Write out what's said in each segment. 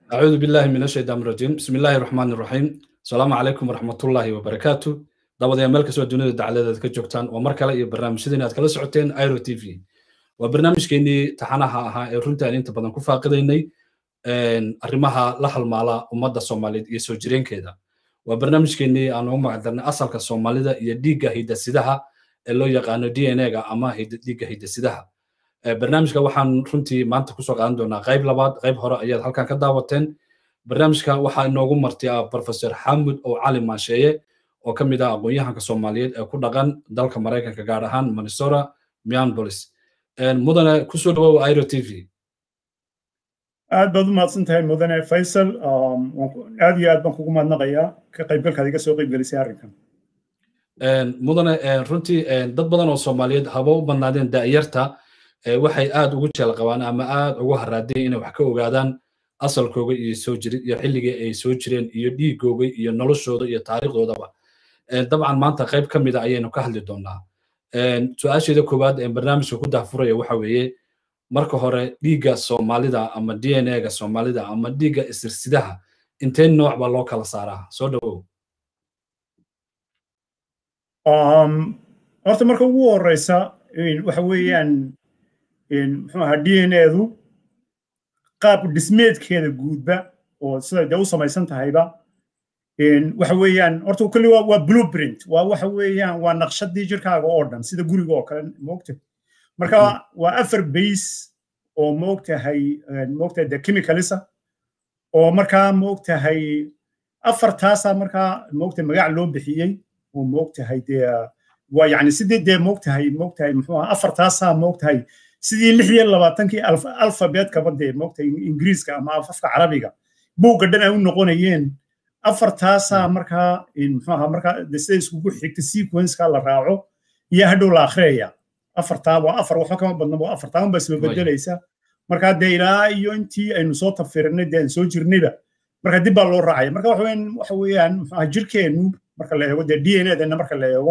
أعوذ بالله من الشيطان الرجيم بسم الله الرحمن الرحيم السلام عليكم ورحمة الله وبركاته دابد meel kastoo dunida dacaladeed ka joogtaan waa mar kale iyo barnaamijyadeen aad kala socoteen iro t v waa barnaamijkeenii taxanaha ahaa ee runtii aan inta badan ku faaqidaynay arrimaha la halmaala ummadda soomaaliyeed iyo soo jireenkeeda waa barnaamijkeenii aan ugu magacdarnay asalka soomaalida iyo dhiigga hidasidaha ee loo yaqaano d n a-ga ama dhiigga hidasidaha barnaamijka waxaan runtii maanta kusoo qaadan doonaa qayb labaad qayb hore ayaad halkan ka daawateen barnaamijka waxaa inoogu marti ah professor xamud oo cali maansheeye oo ka mid ah aqoon-yahanka soomaaliyeed ee ku dhaqan dalka maraykanka gaar ahaan minnesota minneapolis mudane kusoo dhawow iro t v aad baad u mahadsan tahay mudane faysal aad iyo aad baan kugu mahadnaqayaa ka qaybgalkaad iga soo qaybgelisay arrinkan mudane runtii dad badan oo soomaaliyeed haba u badnaadeen da'yarta waxay aad ugu jeel qabaan ama aad ugu haraadeen inay wax ka ogaadaan asalkooga iyo soo jirid iyo xilligii ay soo jireen iyo dhiigooga iyo noloshooda iyo taariikhdoodaba dabcan maanta qayb ka mida ayaynu ka hadli doonaa su-aasheeda koowaad ee barnaamijka ku dahfuraya waxa weeye marka hore dhiigga soomaalida ama d n a-ga soomaalida ama dhiigga isirsidaha intee nooc baa loo kala saaraa soo dhawow horta marka ugu horeysa waxa weeyaan muxuu ahaa d n a-du qaab dhismeedkeeda guudba oo sida dee u samaysan tahayba waxa weeyaan horta kulli waa blueprint waa waxa weeyaan waa naqshadii jirkaaga oo dhan sida guriga oo kale moogta marka waa afar base oo moogtahay moogtahay de chemicalisa oo markaa moogtahay afartaasaa markaa moogtahay magac loo bixiyey oo moogtahay dee waa yani sidii dee moogtahay moogtahay muxuu ahaa afartaasaa moogtahay sidii lix iyo labaatankii alfabeetkaba dee moogtahay ingiriiska ama afafka carabiga buugga dhan ay u noqonayeen afartaasaa markaa muxuu ahaa markaa sida iskugu xigta sequenceka la raaco iyo hadhow la akhriyaya afartaa waa afar waxba kama badna waa afartaa unbaa isba bedelaysa markaa dee ilaa iyo intii aynu soo tafirinay dee aan soo jirnayba marka dib baa loo raacaya marka waxa weeyaan waxa weeyaan muxuu ahaa jirkeennu marka la eego dee d n a-dana marka la eego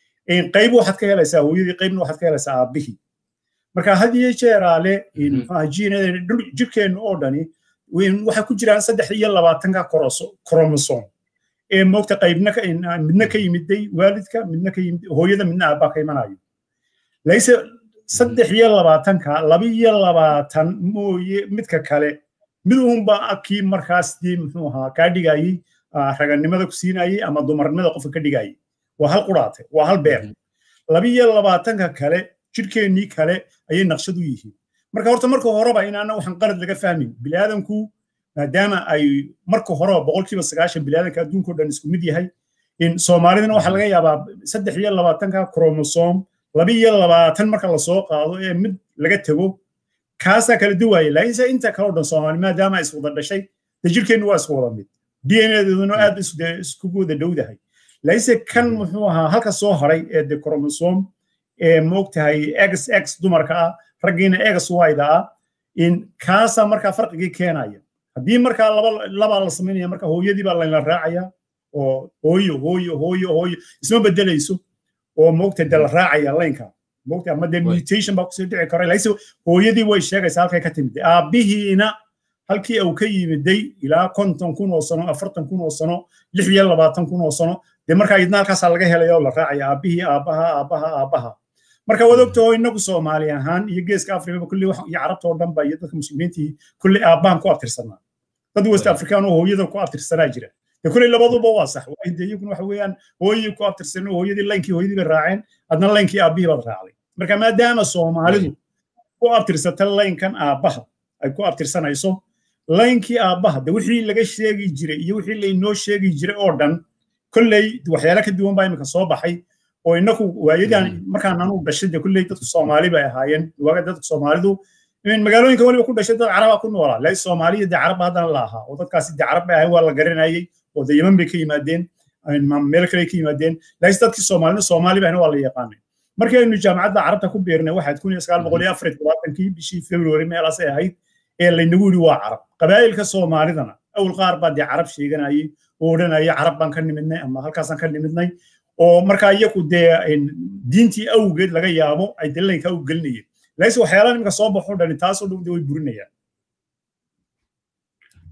qayb waxaad ka helaysaa hooyadii qaybna waxaad ka helaysaa aabbihii marka had iyo jeeraale muxuu ahaa g n a jirkeennu oo dhani waxay ku jiraan saddex iyo labaatanka kromosom ee moogta qaybna midna ka yimiday waalidka midna ka yimid hooyada midna aabbaa ka imanayo layse saddex iyo labaatanka laba iyo labaatan mooye midka kale mid uunba kii markaas dii muxuu ahaa kaa dhigayey raganimada ku siinayey ama dumarnimada qofka ka dhigayey waa hal quraate waa hal beer laba iyo labaatanka kale jirkeennii kale ayay naqshad u yihiin marka horta marka horeba inaana waxaan qalad laga fahmin biniaadanku maadaama ay marka horeba boqolkiiba sagaashan biniaadanka adduunka o dhan isku mid yahay soomaalidana waxaa laga yaabaa saddex iyo labaatanka kromosom laba iyo labaatan marka lasoo qaado ee mid laga tego kaasaa kala duwaaya laakiinse inta kale o dhan soomaali maadaama ay iswada dhashay de jirkeennu waa isku wada mid d n a-deeduna aad iskugu wada dhowdahay laakiinse kan muxuu ahaa halka soo haray ee de kromosom ee moogtahay x x dumarka ah raggiina egas wayda ah in kaasaa markaa farqigii keenaya haddii markaa laba labaa la samaynaya marka hooyadii baa layla raacaya oo hooyo hooyo hooyo hooyo isma bedelayso oo moogta de la raacaya laynka moogta ama dee mutation baa kusoo dhici kara laakiinse hooyadii way sheegaysaa halkay ka timid aabbihiina halkii uu ka yimiday ilaa konton kun oo sano afartan kun oo sano lix iyo labaatan kun oo sano dee markaa idna halkaasaa laga helaya oo la raacaya aabbihii aabbaha aabbaha aabbaha marka waad ogtaho inagu soomaali ahaan iyo geeska afrikaba kulli iyo carabta oo dhan ba iyo dadka muslimiintii kulli aabbahan ku abtirsanaa dad west afrikaan oo hooyada ku abtirsanaa jira de kulli labaduba waa sax de iyaguna waxa weeyaan hooyadii ku abtirsan hooyadii laynkii hooyadii bay raaceen adna laynkii aabbihii baad raacday marka maadaama soomaalidu ku abtirsata laynkan aabbaha ay ku abtirsanayso laynkii aabbaha de wixii laga sheegi jiray iyo wixii laynoo sheegi jiray oo dhan kolley waxyaala ka duwan baa imika soo baxay oo inaku waayadan markaan anu dhashay de kulley dadku soomaali bay ahaayeen waaga dadku soomaalidu magaalooyinka waliba ku dhashay dad caraba ku noolaa laa soomaaliya de carabba haddana la ahaa oo dadkaasi de carab bay ahayn waa la garanayey oo de yeman bay ka yimaadeen meel kale ka yimaadeen laakiin dadkii soomaalina soomaali bayna waa la yaqaanay markii aynu jaamacadda carabta ku beernay waxaad kun iyo sagaal boqol iyo afar iyo todobaatankii bishii february meelaasay ahayd ee laynagu yidhi waa carab qabaa'ilka soomaalidana awal qaar baa dee carab sheeganayay oo odhanaya carab baan ka nimidnay ama halkaasaan ka nimidnay oo markaa iyaku dee diintii awgeed laga yaabo ay dalilanka u gelinayeen laakiinse waxyaalaha nimanka soo baxo dhani taasoo dhan way burinayaan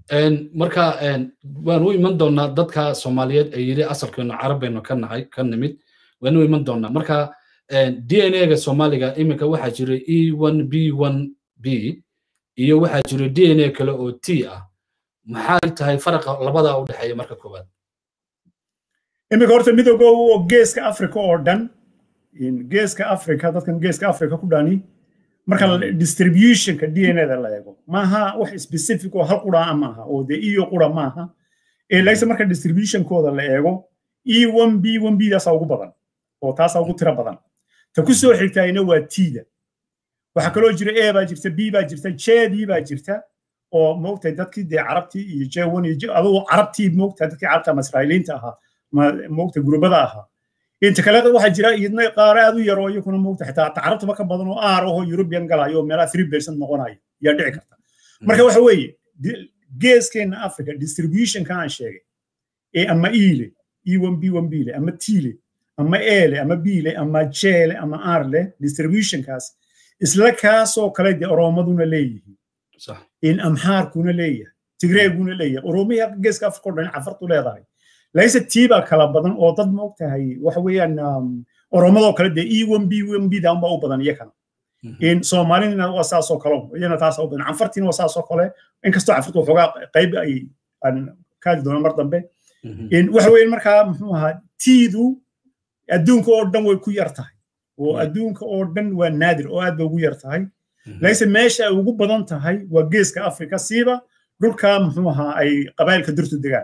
marka waan u iman doonaa dadka soomaaliyeed ee yidhi asalkeenu carab baynu ka nahay ka nimid waan u iman doonaa marka d n a ga soomaaliga iminka waxaa jira e one b one b iyo waxaa jira d n a kale oo t ah maxay tahay faraqa labada u dhexeeya marka koowaad iminka horta midooga oo geeska africa oo dhan geeska africa dadkan geeska africa ku dhani marka distributionka d n a da la eego maaha wax specific oo hal qura maaha oo de iyo qura maaha laakiinse marka distributionkooda la eego e one b one b daasaa ugu badan oo taasaa ugu tiro badan ta ku soo xigtaayna waa tida waxaa kaloo jira a baa jirta b baa jirta jdii baa jirta oo moogtahay dadkii dee carabtii iyo j1 iyo adugu carabtii moogtahay dadkii carabta ama israa'iiliinta ahaa moogta gurubada ahaa inta kale waxaa jira iyadna qaar aad u yar oo iyakuna moogta xitaa carabtaba ka badan oo aar ahoo european galayo oo meelaha three percent noqonaya yaa dhici karta marka waxa weeye geeskeenna africa distributionka aan sheegay ee ama iile e one b one bile ama tile ama ele ama bile ama jele ama arle distributionkaas isla kaasoo kale dee oroomaduna leeyihiin in amxaarkuna leeyahay tigreeguna leeyahay oroomiya geeska africa o dhan cafartu leedahay laakiinse tiibaa kala badan oo dad ma ogtahay waxa weeyaan oroomadoo kale dee e one b one b da unbaa u badan iyakana in soomaalina waa saasoo kale iyana taasaa u badan canfartiina waa saasoo kale inkastoo canfartu waxoogaa qayb ay aan kaadi doona mar dambe waxa weeye markaa muxuu ahaa tiidu adduunka oo dhan way ku yar tahay oo adduunka oo dhan waa naadir oo aad bay ugu yar tahay laakiinse meesha ay ugu badan tahay waa geeska afrika siiba dhulka muxuu ahaa ay qabailka durtu degaan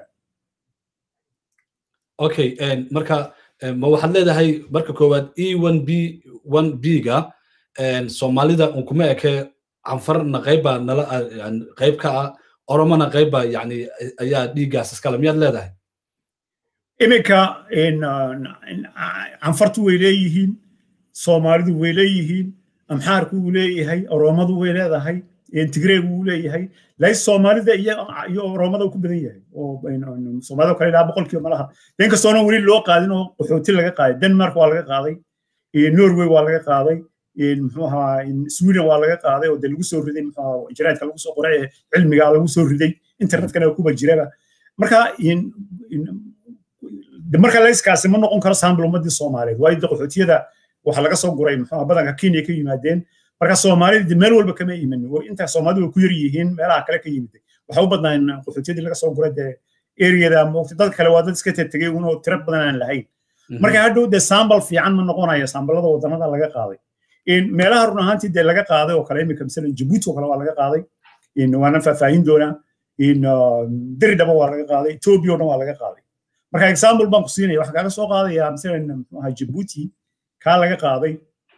okay marka ma waxaad leedahay marka koowaad e one b one b ga soomaalida un kuma eke canfarna qayba nala qayb ka ah oromona qayba yani ayaa dhiiggaas iskale miyaad leedahay iminka canfartu way leeyihiin soomaalidu way leeyihiin amxaarku wuu leeyahay oromadu way leedahay tigreegu wuu leeyahay laakiin soomaalida iyo oromada ku badan yahay oo soomaalida kale ilaa boqolkiiba malaha inkastoona weli loo qaadin oo qaxooti laga qaaday denmark waa laga qaaday norway waa laga qaaday muxuu ahaa sweden waa laga qaaday oo de lagu soo riday muxuu jaraadka lagu soo qoray cilmiga lagu soo riday internetkana kuba jiraba marka marka layskaasi ma noqon karo saambal ummadii soomaaliyeed waayo de qaxootiyada waxa laga soo guray muxuu badanka kenya ka yimaadeen marka soomaalida meel walba kama imanin inta soomaalidu ku yar yihiin meelaha kale ka yimid waxa u badnaan qaxootiyadii laga soo guray dee eriyada moogta dad kale waa dad iska tegey unoo tiro badan aan lahayn marka hadhow dee saambal fiican ma noqonayo saambalada wadannada laga qaaday meelaha run ahaantii dee laga qaaday oo kale imika masalan jabuuti oo kale waa laga qaaday waana faahfaahin doonaa diridhaba waa laga qaaday etoobiya oo dhan waa laga qaaday marka example baan ku siinaya waxaa kaaga soo qaadaya masalan muxuu ahaa jabuuti kaa laga qaaday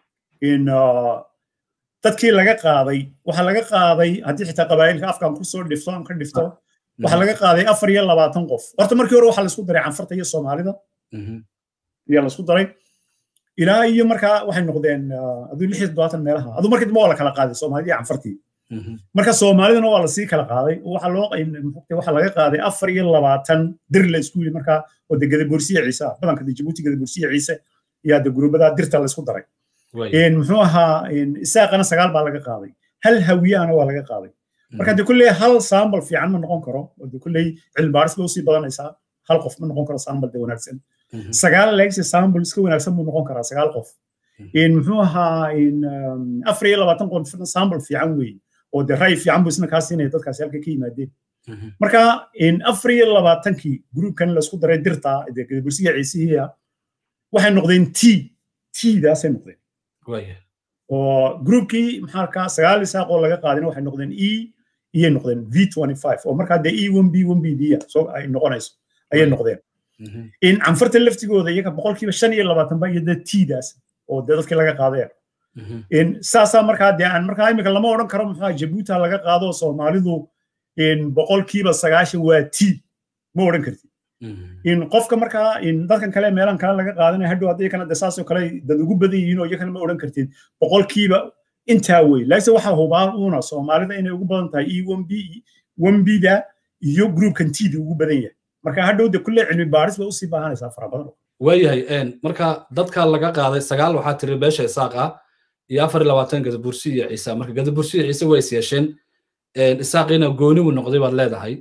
dadkii laga qaaday waxaa laga qaaday haddii xitaa qabaa'ilka afkaan kusoo dhifto aan ka dhifto waxaa laga qaaday afar iyo labaatan qof horta markii hore waxaa laisku daray canfarta iyo soomaalida ayaa laisku daray ilaa iyo markaa waxay noqdeen aduu lix iyo toddobaatan meelaha aduu markii dambe waa la kala qaaday soomaalida iyo canfartii marka soomaalidana waa lasii kala qaaday waxaa loo waxaa laga qaaday afar iyo labaatan dir la isku yili markaa oo de gadaboorsiya ciise badanka de jabuuti gadaboorsiya ciise ayaa de guruubada dirta laisku daray muxuu ahaa isaaqana sagaal baa laga qaaday hal hawiyahana waa laga qaaday marka de kulley hal saambal fiican ma noqon karo oo de kulley cilmi baaris ba usii badanaysaa hal qof ma noqon karo saambal de wanaagsan sagaal leegsi saambal iska wanaagsan buu noqon karaa sagaal qof muxuu ahaa afar iyo labaatan qof saambal fiican weeye oo de ray fiican buu isna kaa siinaya dadkaasi halka ka yimaadeen marka afar iyo labaatankii gruubkan laisku daray dirta de gadabursiga ciisihiya waxay noqdeen t tdaasay noqdeen oo groupkii maxaa ka sagaal isaaq oo laga qaadina waxay noqdeen e iyay noqdeen v oo markaa dee e one b one b d so ay noqonayso ayay noqdeen in canfarta laftigooda iyaga boqolkiiba shan iyo labaatan ba iyo dee tdaas oo dee dadkii laga qaadeen in saasaa markaa dee aan markaa imika lama odhan karo maxaa jabuuta laga qaado soomaalidu in boqolkiiba sagaashan waa t ma odhan kartid in qofka markaa in dadkan kale meelan kale laga qaadanaya hadhow haddii kana de saasoo kale dad ugu badan yihiin oo iyakana ma odhan kartid boqolkiiba intaa wey laakiin waxaa hubaa uuna soomaalida inay ugu badan tahay e one b one b da iyo groupkan t da ugu badan yahay marka hadhow de kulle cilmi baaris ba usii baahanaysaa fara badan waayahay marka dadka laga qaaday sagaal waxaa tiri beesha isaaq ah iyo afar iyo labaatan gadabursi iyo ciise marka gadabursi iyo ciise way is yeesheen isaaqiina gooni buu noqday baad leedahay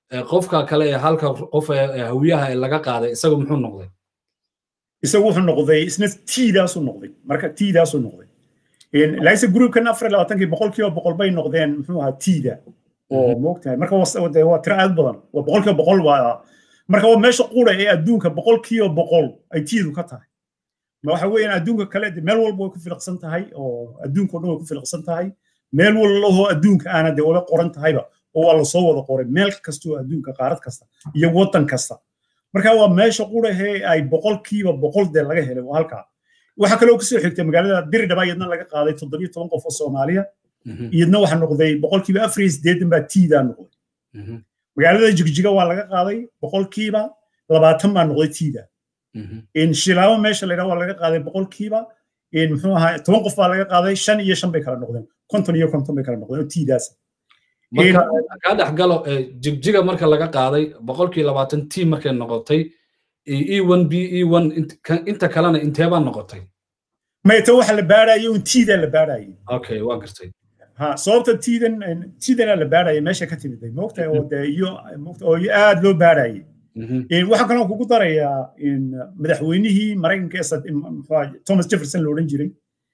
qofka kale ee halka qof ee hawiyaha ee laga qaaday isagu muxuu noqday isagu wuxuu noqday isna tiidaasuu noqday marka tiidaasuu noqday laise groupkan afar iyo labaatankii boqolkiiba boqol bay noqdeen muxuu ahaa tiida oo moogtahay marka waa tiro aad badan waa boqolkiiba boqol waa marka waa meesha qura ee adduunka boqolkiiba boqol ay tiidu ka tahay waxa weeyaan adduunka kale meel walba way ku filiqsan tahay oo adduunka o dhan way ku filiqsan tahay meel walahoo adduunka aana dee wala qoran tahayba oo waa lasoo wada qoray meel kastoo adduunka qaarad kasta iyo waddan kasta marka waa meesha qurahee ay boqolkiiba boqol dee laga helay waa halkaa waxaa kaloo kasoo xigtay magaalada diridhaba iyadna laga qaaday toddobiyo toban qof oo soomaaliya iyadna waxaa noqday boqolkiiba afar iyo siddeetan baa tiidaa noqday magaalada jigjiga waa laga qaaday boqolkiiba labaatan baa noqday tiida shilaabo meesha la waa laga qaaday boqolkiiba muxuu ahaa toban qof baa laga qaaday shan iyo shan bay kala noqdeen konton iyo konton bay kala noqdeen oo tiidaas marka kaa dhex galo jigjiga marka laga qaaday boqolkii labaatan t markay noqotay e one b e one inta kalena inteebaa noqotay mayta waxa la baarayay un tiidaa la baarayay okay waa gartay ha sababta tiidan tiidana la baarayay meesha ka timiday moogtahay oo dee iyo oo aad loo baarayay waxaa kaloo kugu darayaa madaxweynihii maraykanka thomas jefferson la odhan jiray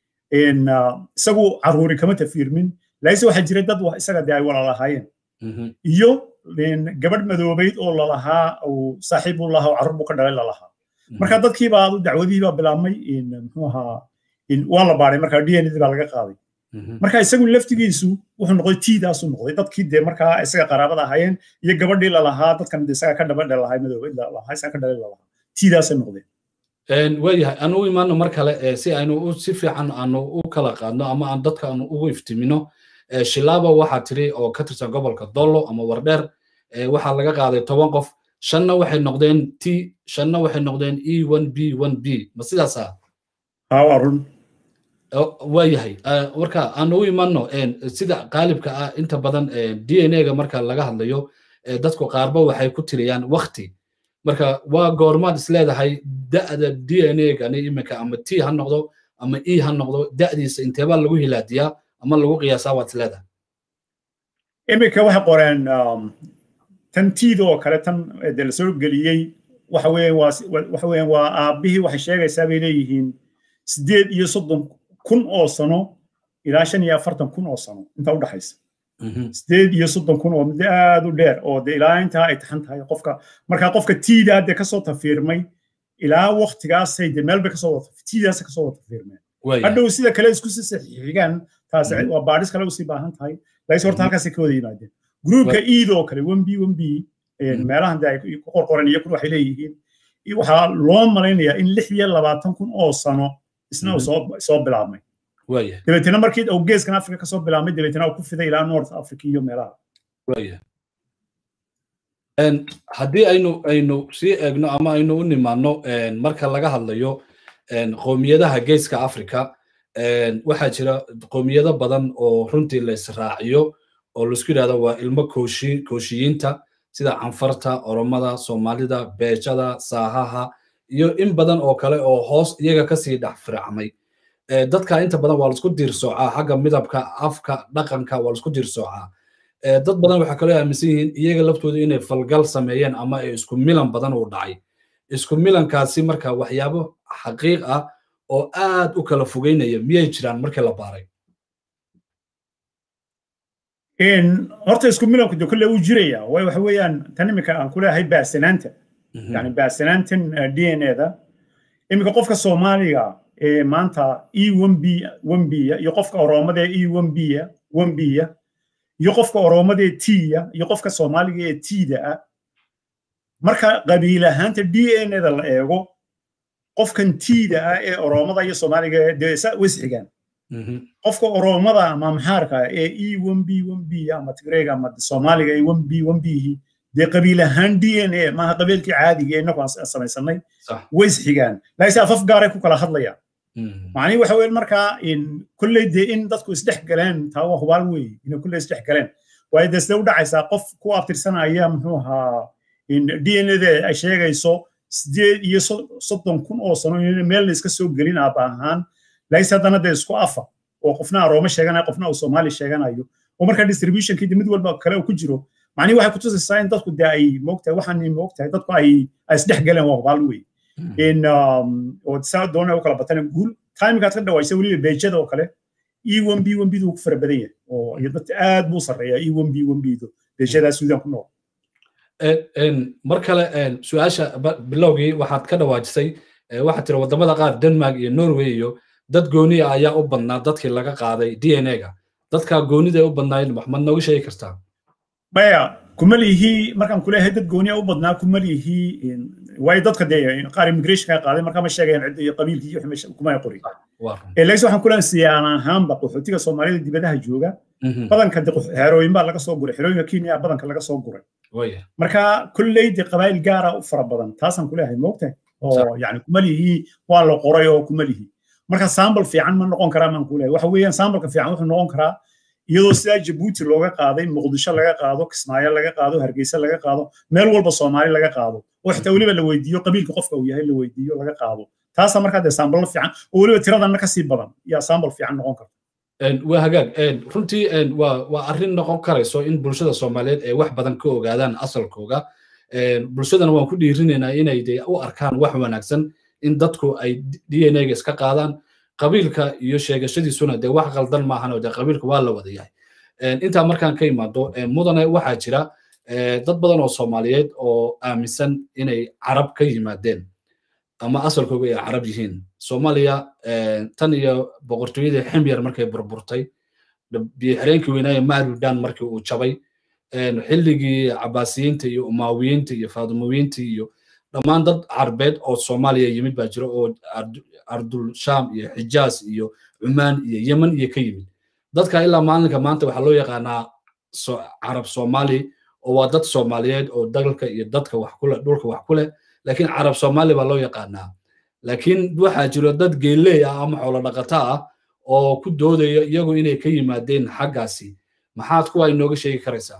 isagu caruuri kama tafiirmin laise waxaa jiray dad isaga dee ay walaalahaayeen iyo gabadh madoobayd oo lalahaa uu saaxiib u lahaa oo carruur buu ka dhalay lalahaa marka dadkiiba adu dacwadihiibaa bilaabmay muxuu ahaa waa la baaray marka d n baa laga qaaday marka isagu laftigiisu wuxuu noqday tiidaasuu noqday dadkii dee markaa isaga qaraabada ahaayeen iyo gabadhii lalahaa dadkan isaga ka dhaba dhalahay madoobayd lalahaa isaga ka dhalay lalahaa tiidaasay noqdeen waayahay aan u imaano mar kale si aynu si fiican aanu u kala qaadno ama aan dadka aanu ugu iftimino shilaaba waxaa tiri oo ka tirsan gobolka dollo ama wardheer waxaa laga qaaday toban qof shanna waxay noqdeen t shanna waxay noqdeen e one b one b ma sidaasa waa run waayahay marka aan u imaano sida qaalibka ah inta badan d n a ga marka laga hadlayo dadku qaarba waxay ku tiriyaan wakti marka waa goormaad isleedahay da'da d n a gani iminka ama t ha noqdo ama e ha noqdo da'diisa inteebaa lagu hilaadiyaa ama lagu qiyaasaa waad isleedahay iminka waxay qoreen tan tiida oo kale tan de la soo geliyey waxa weeyaan waa waxa weeyaan waa aabbihii waxay sheegaysaa bay leeyihiin sideed iyo soddon kun oo sano ilaa shan iyo afartan kun oo sano inta u dhaxaysa sideed iyo soddon kun oo muddo aad u dheer oo de ilaa intaa ay taxan tahay qofka markaa qofka tiidaa de kasoo tafiirmay ilaa waktigaasay de meel bay kasoo wada tiidaasa kasoo wada tafiirmeen hadhow sida kale isku si saxiixigaan taas waa baadhis kale usii baahan tahay laakiin horta halkaasay ka wada yimaadeen gruupka iid oo kale one b one b meelahan de ay ku qorqoran iyo kun waxay leeyihiin waxaa loo malaynayaa in lix iyo labaatan kun oo sano isna uu soo bilaabmay dabeetana markii uu geeskan africa kasoo bilaabmay dabeetana uu ku fiday ilaa north africa iyo meelaha haddii aynu aynu sii eegno ama aynu u nimaano marka laga hadlayo qoomiyadaha geeska africa waxaa jira qoomiyado badan oo runtii la israaciyo oo laisku yidhahdo waa ilmo kooshi kooshiyiinta sida canfarta oromada soomaalida beejada saahaha iyo in badan oo kale oo hoos iyaga kasii dhex firacmay dadka inta badan waa laisku diirsoocaa xagga midabka afka dhaqanka waa laisku diirsoocaa dad badan waxaa kaloo aaminsan yihiin iyaga laftooda inay falgal sameeyeen ama ay isku milan badan uu dhacay isku milankaasi marka waxyaabo xaqiiq ah oo aad u kala fogeynaya miyay jiraan markii la baaray horta isku milanku de kolle uu jiraya waayo waxa weeyaan tan iminka aan ku leeyahay baasanaanta yani baasanaantan d n a-da iminka qofka soomaaliga ee maanta e one b one b iyo qofka oroomada ee e one b one b iyo qofka oroomada ee t-ya iyo qofka soomaaliga ee t-da ah marka qabiil ahaanta d n a-da la eego qofkan t-da ah ee oroomada iyo soomaaliga dee wisxigaan qofka oroomada ama maxaarka ee e one b one b ama tigreega ama soomaaliga ee one b one b dee qabiil ahaan d n a maaha qabiilkii caadiga ee inagu aan samaysanay way isxigaan laakiin afaf gaaray ku kala hadlayaan macnihi waxa weeye markaa kolley dee in dadku isdhex galeen taa waa hubaal weeye inay kolley isdhex galeen waayo dee sidee u dhacaysaa qof ku abtirsanaya muxuu ahaa d n a da ay sheegayso sideed iyo soddon kun oo sano in meel la iska soo gelin aaba ahaan laakiin haddana dee isku afa oo qofna arooma sheeganayo qofna uu soomaali sheeganayo oo markaa distributionkii mid walba kale uu ku jiro macnihi waxay kutusaysaa in dadku dee ay moogtahay waxaan moogtahay dadku ay ay isdhex galeen waa hubaal wey in oo saa doona u kala batana guul timekaad ka dhawaysay weliba beejada oo kale e one b one bdu ku fara badan yahay oo iyo dadka aad buu sarreeya e one b one bdu beejadaa suudan ku nool mar kale su-aasha bilowgii waxaad ka dhawaajisay waxaad tiri wadamada qaar denmark iyo norway iyo dad gooniya ayaa u badnaa dadkii laga qaaday d n a ga dadka goonida u badnaayeen maxmad nooga sheegi kartaa maya kuma lihi markaan kuleeyahay dad gooniya u badnaa kuma lihi waayo dadka dee qaar immigrationka qaaday markaa ma sheegayaan cid iyo qabiilkii iyo wixii kuma qorin laakiin waxaan kuleeyahay siyaan ahaanba qaxootiga soomaalida dibadaha jooga badanka de xerooyin baa laga soo guray xerooyinka kenya badanka laga soo guray marka kolley de qabaayil gaara u fara badan taasaan kuleeyahay moogtahay oo yani kuma lihi waa la qoray oo kuma lihi marka sambal fiican ma noqon karaa maan kuleeyahay waxa weeyaan sambalka fiican wuxuu noqon karaa iyadoo sidaa jabuuti looga qaaday muqdisho laga qaado kismaayo laga qaado hargeysa laga qaado meel walba soomaali laga qaado oo xitaa weliba la weydiiyo qabiilka qofka uu yahay la weydiiyo laga qaado taasa markaa dee saambalo fiican oo weliba tiradanna kasii badan yaa sambal fiican noqon karta waa hagaag runtii waa arrin noqon karayso in bulshada soomaaliyeed ay wax badan ka ogaadaan asalkooga bulshadana waan ku dhiirinaynaa inay de u arkaan wax wanaagsan in dadku ay d n a ga iska qaadaan qabiilka iyo sheegashadiisuna dee wax qaldan maahan oo dee qabiilka waa la wada yahay intaa markaan ka imaado mudane waxaa jira dad badan oo soomaaliyeed oo aaminsan inay carab ka yimaadeen ama asalkooga ay carab yihiin soomaaliya tan iyo boqortooyadii ximyar markay burburtay biyoxireenkii weynaaye marudan markii uu jabay xilligii cabaasiyiinta iyo umaawiyiinta iyo faadumowiyiinta iyo dhammaan dad carbeed oo soomaaliya yimid baa jira oo ardul sham iyo xijaas iyo cumaan iyo yemen iyo ka yimid dadka ilaa maalinka maanta waxaa loo yaqaanaa carab soomaali oo waa dad soomaaliyeed oo dalka iyo dadka wax kule dhulka wax ku leh laakiin carab soomaali baa loo yaqaanaa laakiin waxaa jiro dad geeley ah ama xoolo dhaqata ah oo ku doodaya iyagu inay ka yimaadeen xaggaasi maxaad kuwa inooga sheegi karaysaa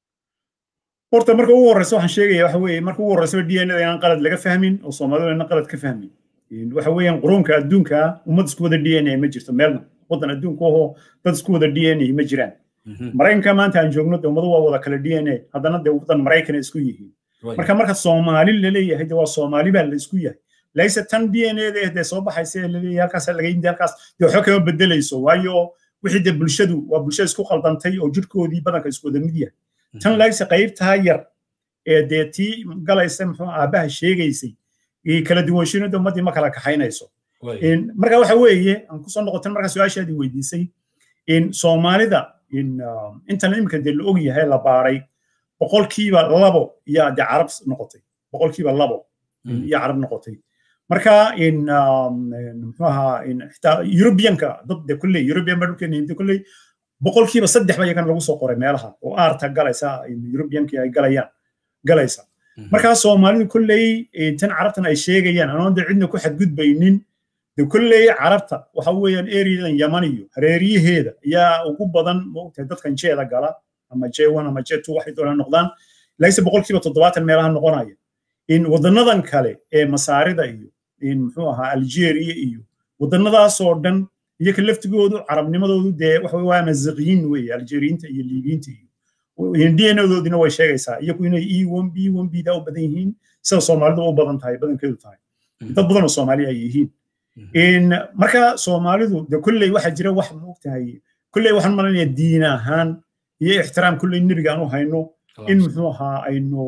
horta marka ugu horreysa waxaan sheegaya waxa weeye marka ugu horreysa d n a inaan qalad laga fahmin oo soomaalidu inaan qalad ka fahmin waxa weeyaan quruunka adduunka ummad isku wada d n a ma jirto meelna waddan adduunka ahoo dad isku wada d n a ma jiraan maraykanka maanta aan joogno de ummadu waa wada kale d n a haddana de waddan maraykana isku yihiin marka marka soomaali laleeyahay de waa soomaali baa la isku yahay layse tan d n a de dee soo baxaysa ee laleeyahay halkaas laga yimid halkaas dee waxba kama bedelayso waayo wixii de bulshadu waa bulshada isku qaldantay oo jirhkoodii badanka isku wada mid yahay tan layse qaybtaa yar ee dee tii galaysa muxuu aabbaha sheegaysay kala duwanshinoda ummaddii ma kala kaxaynayso marka waxa weeye aan kusoo noqotan markaa su-aashaadii weydiisay soomaalida intan imika dee la og yahay la baaray boqolkiiba labo yaa dee carab noqotay boqolkiiba labo iyo carab noqotay marka muxuu ahaa xitaa eurobianka dad de kulley eurobian baa dhulkeena yimid kulley boqolkiiba saddex ba iyagana lagu soo qoray meelaha oo aarta galaysa eurobiankii ay galayaan galaysa markaa soomaalidu kolley tan carabtan ay sheegayaan anoon de cidna ku xadgudbaynin de kolley carabta waxa weeyaan eriyadan yaman iyo hareeriyaheeda ayaa ugu badan moogtahay dadkan jeeda gala ama j one ama j two waxay doonaan noqdaan laakiinse boqolkiiba toddobaatan meelaha noqonaya in wadanadan kale ee masaarida iyo in muxuu ahaa algeria iyo wadanadaasoo dhan iyo ka laftigoodu carabnimadoodu dee waxa waa maziqiyiin weeye algeriyiinta iyo liibiyiinta iyo dnadoodina way sheegaysaa iyagu inay e one b one b da u badan yihiin sida soomaalidu u badan tahay badankeedu tahay dad badan oo soomaali ay yihiin marka soomaalidu de kolley waxaa jira wax moogtahay kolley waxaan malanaya diin ahaan iyo ixtiraam kolley nebiga aan u hayno in muxuu ahaa aynu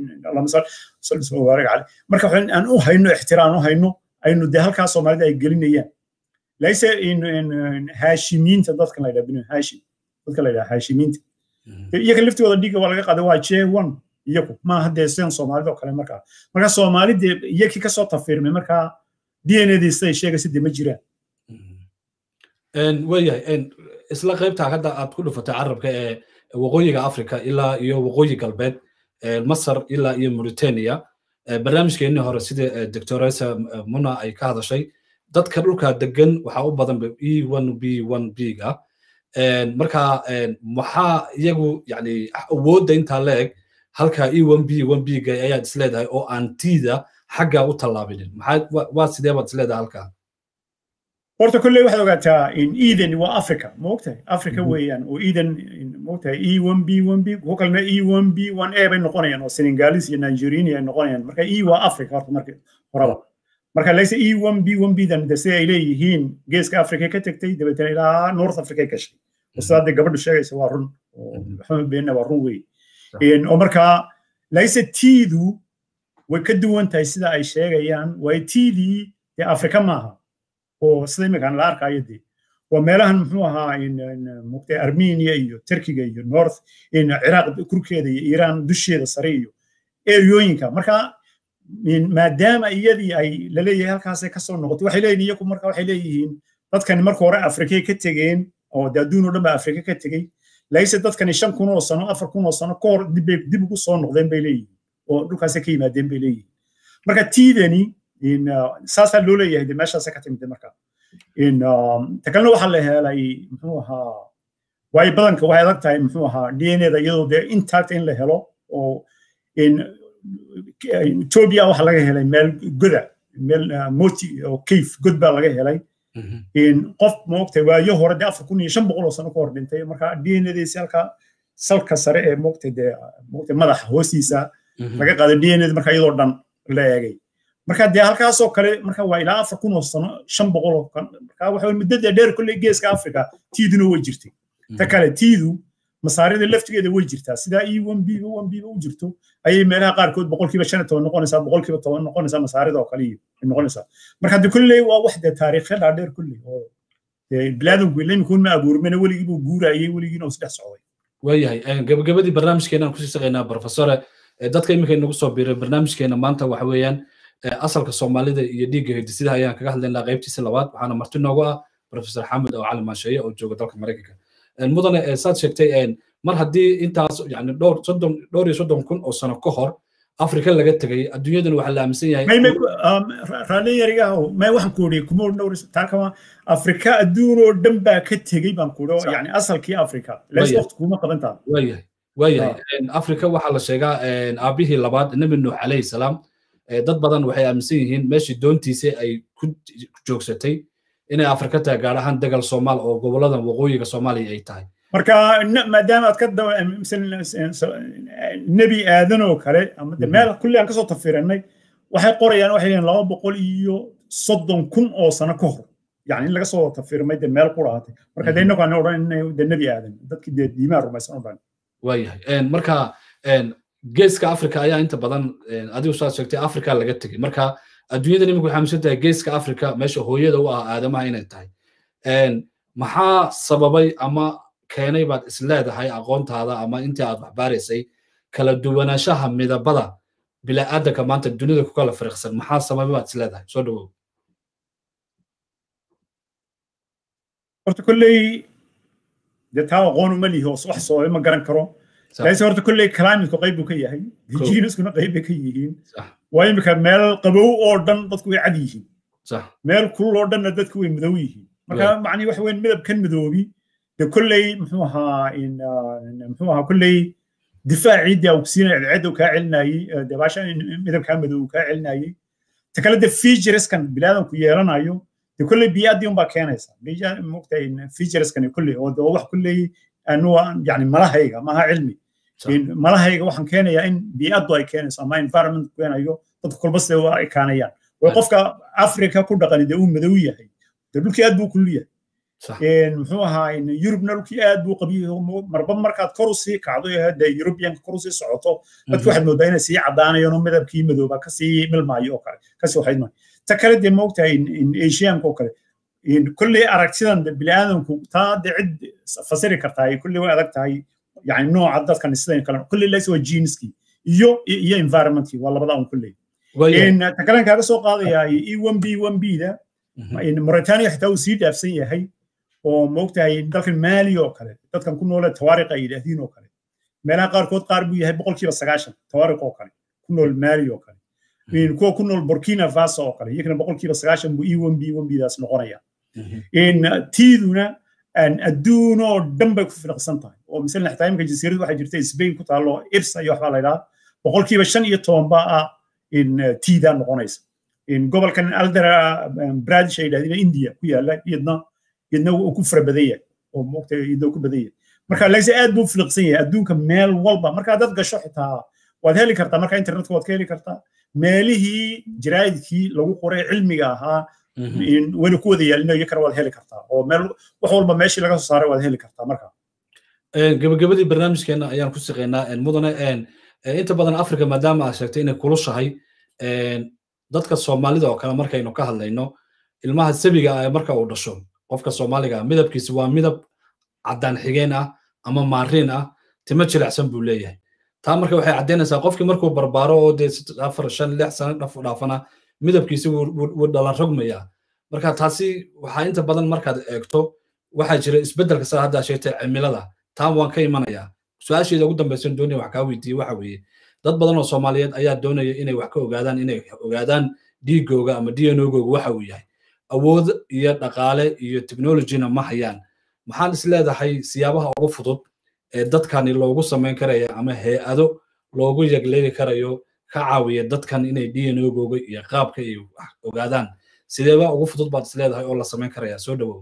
marka aan u hayno ixtiraam u hayno aynu de halkaa soomaalida ay gelinayaan layse haashimiinta dadkan la yidhaha binu haashim dadka la yidhaha haashimiinta iyaga laftigooda dhiga waa laga qaaday waa j one iyagu maaha dee sidan soomaalida oo kale markaa marka soomaali dee iyakii kasoo tafiirmay markaa d n adii siday sheegaysa dee ma jiraan waayahay isla qaybtaa hadda aad ku dhufatay carabka ee waqooyiga africa ilaa iyo waqooyi galbeed masar ilaa iyo mauritania barnaamijkeennii hore sida doctoresa muna ay ka hadashay dadka dhulka degan waxaa u badan e one b one b ga marka maxaa iyagu yani awoodda intaa la eg halka e one b one b ga ayaad isleedahay oo aan tiida xagga u tallaabinin maxaa waa sidee baad isleedahay halkaa horta kolley waxaad ogaataa in eden waa africa ma ogtahay africa weeyaan oo eden ma ogtahay e one b one b kuwo kalena e one b one a bay noqonayaan oo senegalis iyo nigeriani ay noqonayaan marka e waa africa horta marka horaba marka layse e one b one b dan de sida ay leeyihiin geeska africa ka tegtay dabeetana ilaa north africa gashay oo sidaa dee gabadhu sheegaysa waa run oo maxamed beenna waa run wey oo markaa layse tiidu way ka duwan tahay sida ay sheegayaan waayo tiidii dee africa maaha oo sida iminkaan la arkayo dee waa meelahan muxuu ahaa mugtay armenia iyo turkiga iyo north ciraaq kurkeeda iyo iiraan dusheeda sare iyo eriyooyinka marka maadaama iyadii ay laleeyahay halkaasay kasoo noqotay waxay leeyihin iyaku marka waxay leeyihiin dadkani marka hore afrikay ka tegeen oo de adduun oo dhan ba afrika ka tegey layse dadkani shan kun oo sano afar kun oo sano ka hor dib ugu soo noqdeen bay leeyihiin oo dhulkaasay ka yimaadeen bay leeyihiin marka tiidani saasaa loo leeyahay de meeshaasa ka timid marka ta kalena waxaa la helay muxuu ahaa waayo badanka waxay adag tahay muxuu ahaa d n eda iyadoo dee intact in la helo oo ethiopia waxaa laga helay meel goda meel moti oo cave god baa laga helay qof moogtay waayo hore dee afar kun iyo shan boqol oo sano ka hor dhintay marka d n ediisi halka salka sare ee moogtay dee moogtay madaxa hoostiisa laga qaaday d n ed marka iyadoo dhan la eegay marka dee halkaasoo kale marka waa ilaa afar kun oo sano shan boqol oo kan marka waxa muddada dheer kolley geeska africa tiiduna way jirtay ta kale tiidu masaarida laftigeeda way jirtaa sidaa e one b one b u jirto ayay meelaha qaarkood boqolkiiba shan toban noqonaysaa boqolkiiba toban noqonaysaa masaarida oo kale noqonaysaa marka de kolley waa wax dee taariikhya dhaadheer kolley oo bilaadanku ilamikuun ma abuurmena weligii buu guurayay weligiina uu isdhex socday waayahay gabagabadii barnaamijkeenaan kusii shaqaynaa profesore dadka iminka inagu soo biiray barnaamijkeena maanta waxa weeyaan asalka soomaalida iyo dhiigga hidisidaha ayaan kaga hadlaynaa qaybtiisa labaad waxaana marti noogu ah professor xamed oo cali maasheeye oo jooga dalka maraykanka mudane saad sheegtay mar haddii intaas yani dhowr soddon dhowr iyo soddon kun oo sano ka hor afrika laga tegay adduunyadana waxaa la aaminsan yahay raalli yarigaho may waxaan ku uri kuma dhowr taakama afrika adduun oo dhan baa ka tegey baan ku uri yani asalkii afrika lees waqti kuma qabantaa waayahay waayahay afrika waxaa la sheegaa aabihii labaad nebi nuux calayhi salaam dad badan waxay aaminsan yihiin meeshii doontiisa ay ku joogsatay inay afrika tahay gaar ahaan degal soomaal oo goboladan waqooyiga soomaaliya ay tahay marka maadaama aad ka nebi aadan oo kale ama meel kulli aan kasoo tafiranay waxay qorayaan waxay leeyihin laba boqol iyo soddon kun oo sano ka hor yani in laga soo tafirmay de meel ku dhaatay marka de innagu aan odhan de nebi aadan dadkii dee diimaha rumaysan o dhan waayahay marka geeska africa ayaa inta badan adigu saad sheegtay africa laga tegey marka adduunyada nimika waxay aaminsan tahay geeska africa meesha hooyada u ah aadamaha inay tahay maxaa sababay ama keenay baad is leedahay aqoontaada ama intii aad waxbaaraysay kala duwanaanshaha midabada bila'aadanka maanta dunida ku kala fariiqsan maxaa sababay baad is leedahay soo dhawow horta kolley dee taa aqoon uma lihi oo wax sababay ma garan karo laakiin horta kolley climateku qayb buu ka yahay genuskuna qayb bay ka yihiin waa imika meel qabow oo dhan dadku way cad yihiin meel kulul oo dhanna dadku way madow yihiin marka macnihi waxa weyn midabkan madoobi de kolley muxuu ahaa muxuu ahaa kolley difaacii dee ogsiinaya cadceedda kaa celinayey de baasha midabkaa madow kaa celinayey ta kale de featureskan bilaadanku yeelanayo de kolley biyaadii unbaa keenaysa mogtahay featureskani kolley oo de wax kolley anu yani malahayga maaha cilmi malahayga waxaan keenayaa in bii'addu ay keenayso ama environment keenayo dadku kolba sida u ekaanayaan way qofka africa ku dhaqani dee uu madow yahay de dhulkii aad buu kulul yahay muxuu ahaa yurubna dhulkii aad buu qabiyo marba markaad kor usii kacdo de yurubiyanka kor usii socoto dadki waxaad moodaa inay sii caddaanayaan oo midabkii madooba kasii milmaayo oo kale kasii waxaydmaayo ta kale dee moogtahay asiyaanka oo kale kulley aragtidan bini'aadamku taa de cid fasiri kartaa kulley way adag tahay yani nooca dadkan sidan kale kulley lays waa geneskii iyo iyo environmentkii waa labada un kulley ta kalen kaaga soo qaadayaa e one b one b da mauritania xitaa uu sii dhaafsan yahay oo moogtahay dalkan maali oo kale dadkan ku noole tawaariq ay yidhaahdiin oo kale meelaha qaarkood qaar buu yahay boqolkiiba sagaashan tawaariq oo kale ku nool maali oo kale kuwa ku nool burkina faso oo kale iyagana boqolkiiba sagaashan buu e one b one b daas noqonaya tiiduna adduun oo dhan bay ku filiqsan tahay oo masalan xitaa imika jasiiradu waxay jirta spain ku taallo irsa iyo waxbaa la yidhaha boqolkiiba shan iyo toban baa ah tiidaa noqonaysa gobolkan aldara bradish ay yidhahdeen india ku yaala iyadna iyadna uu ku fara badan yahay oo moogta iyadna ku badan yahay marka laakiin aad buu filiqsan yahay adduunka meel walba marka dad gasho xitaa waad heli kartaa marka internetka waad ka heli kartaa meelihii jaraa'idkii lagu qoray cilmiga ahaa weli ku wada yaalina iyakana waad heli kartaa oo meel wax walba meeshii laga soo saaray waad heli kartaa marka gabagabadii barnaamijkeena ayaan ku shaqeynaa mudane inta badan africa maadaama aad sheegtay inay kulushahay dadka soomaalida oo kale markaynu ka hadlayno ilmaha sabiga ah marka uu dhasho qofka soomaaliga ah midabkiisi waa midab caddaan xigeen ah ama maariin ah timo jilicsan buu leeyahay taa marka waxay caddaynaysaa qofkii markuu barbaaro oo dee afar shan lix sano dhafu dhaafana midabkiisi wuu dhalan rogmayaa marka taasi waxaa inta badan markaad eegto waxaa jira isbeddelka saa haddaa sheegtay cimilada taa waan ka imanayaa su-aasheeda ugu dambaysan doonaya wax kaa weydiiye waxa weeye dad badan oo soomaaliyeed ayaa doonaya inay wax ka ogaadaan inay ogaadaan dhiigooga ama d n ogooga waxa uu yahay awood iyo dhaqaale iyo technologyna ma hayaan maxaan is leedahay siyaabaha ugu fudud ee dadkani loogu samayn karaya ama hay-ado loogu yagleeli karayo ka caawiya dadkan inay d n ogooga iyo qaabka ay wax ogaadaan sideeba ugu fudud baad is leedahay oo la samayn karaya soo dhawow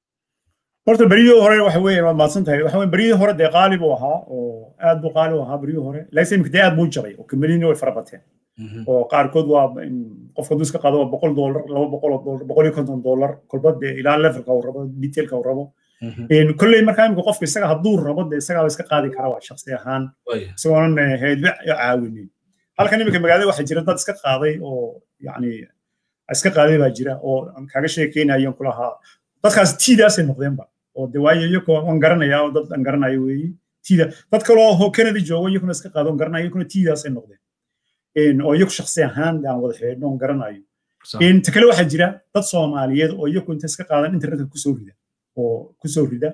horta beryihii hore waxa weeye waad mahadsan tahay waxa weye beryihii hore dee qaali buu ahaa oo aad buu qaali u ahaa beryihii hore laakiin imika dee aad buu jabay oo kambaniyini way fara bateen oo qaarkood waa qofka hadduu iska qaado waa boqol doolar laba boqol oo doolar boqol iyo konton doolar kolba dee ilaa levelka uu rabo detailka uu rabo kolley markaa imika qofka isaga hadduu rabo dee isagaaba iska qaadi kara waa shaksi ahaan isagoonan heedba caawinin halkan imika magaalada waxaa jira dad iska qaaday oo yacni iska qaaday baa jira oo aan kaaga sheekeynayan kulahaa dadkaas tiidaasay noqdeenba oo de waayo iyagoo aan garanayaa oo dad aan garanayo weeye tiida dad kaloo canada joogo iyaguna iska qaado on garanayo iyaguna tiidaasay noqdeen oo iyagu shaksi ahaan aan wada xidhiidhno on garanayo ta kale waxaa jira dad soomaaliyeed oo iyagu inta iska qaadan internetka kusoo rida oo kusoo rida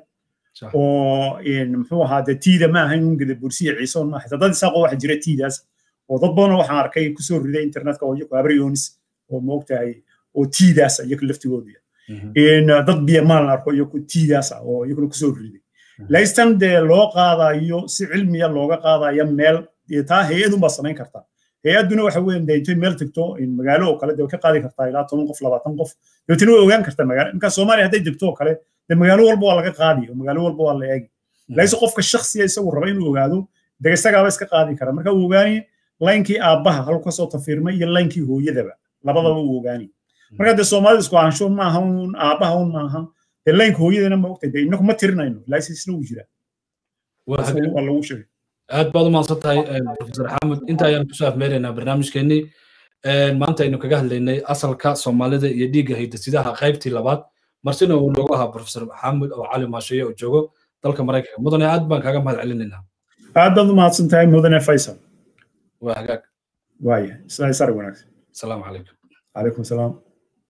oo muxuu ahaa de tiida ma ahayn un gada bursiya ciisoon ma xitaa dad isaaqoo waxaa jira tiidaas oo dad badan waxaan arkay kusoo rida internetka oo iyagu abryonis oo moogtahay oo tiidaas iyagu laftigoodu dad biyamaan la arko iyagu tiidaas ah oo iyaguna kusoo riday laystan dee loo qaadayo si cilmiya looga qaadayo meel taa hay-adun baa samayn kartaa hay-adduna waxa weeye dee intay meel tagto magaalo oo kale dee way ka qaadi kartaa ilaa toban qof labaatan qof dabeetana way ogaan kartaa magaalo marka soomaaliya hadday degto oo kale dee magaalo walba waa laga qaadi oo magaalo walba waa la eegi laakiin qofka shaksiya isagu raba inuu ogaado dee isagaaba iska qaadi kara marka uu ogaani laynkii aabbaha halku kasoo tafiirmay iyo laynkii hooyadaba labadaba uu ogaani marka dee soomaalida isku ahaansho maaha un aabbaha un maaha dee laynka hooyadana ma ogtay dee inaku ma tirinayno laakiin isna uu jira waa lagu sheegay aad baad u mahadsan tahay profesor xamud inta ayaan kusoo afmeeraynaa barnaamijkeenii maanta aynu kaga hadlaynay asalka soomaalida iyo dhiigga haydasidaha qaybtii labaad marsina uu noogu ahaa profesor xamud oo cali maasheeye oo joogo dalka maraykanka mudane aad baan kaaga mahad celinaynaa aad baad u mahadsan tahay mudane faysal waa hagaag waaya isla sar wanaagsan asalaamu calaykum calaykum salaam